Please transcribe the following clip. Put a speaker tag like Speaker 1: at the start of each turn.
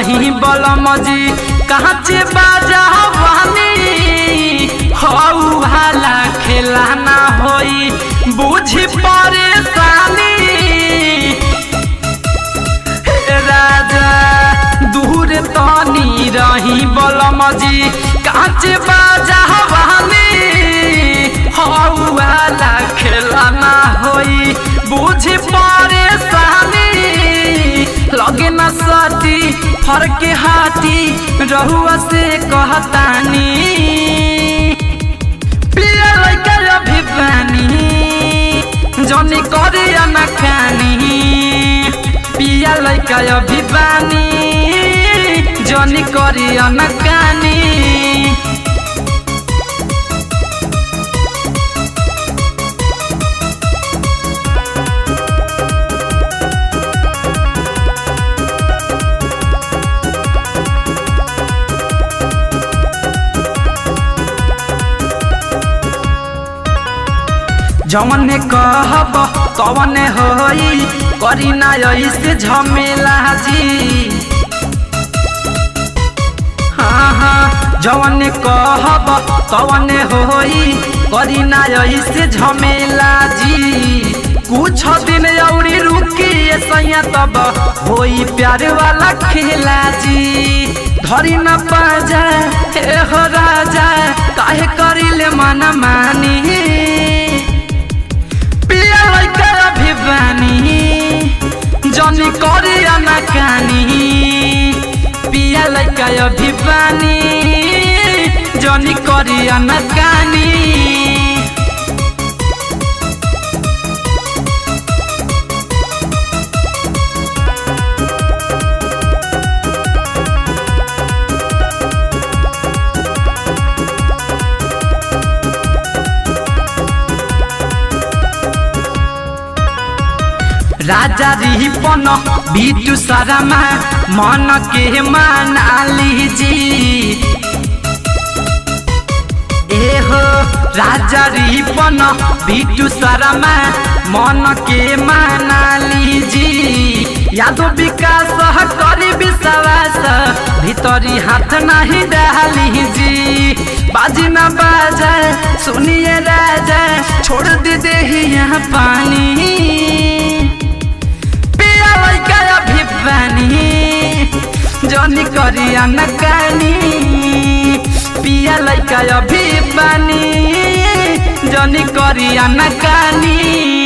Speaker 1: रही बलमजी कहाँ चे बाजा वानी हऊ हाला खेला ना होई बुझी परेशानी हे राजा दूर तनी रही बलमजी काच बाजा वानी हऊ हाला खेला ना होई बुझी परेशानी लगे न सती फरके हाथी रहुआ से कहतानी पिया लइका अभी पानी जनी करे न खानी पिया लइका अभी पानी जनी करे न कानी जमने कहब कवने होई करी ना ऐसे झमेला जी हाँ हाँ जवने कहब कवने होई करी ना ऐसे झमेला जी कुछ दिन औरी रुकी सैया तब होई प्यार वाला खेला जी धरी न पाजा हे हो राजा काहे करिले मन मानी पिया लइका अभी बानी जनी करे ना कानी पिया लइका अभी बानी जनी करे ना कानी राजा रिपन बिटू शर्मा मन के मानाली जी ए हो राजा रिपन बिटू शर्मा मन के मानाली जी यादो विकास करी विश्वास भीतरी हाथ नहीं डाली जी बाजी ना बाजा सुनिए राजा छोड़ दे दे यहाँ पानी पिया लइका अभी पानी जनी करिया न कानी पिया लइका अभी पानी जनी करिया न कानी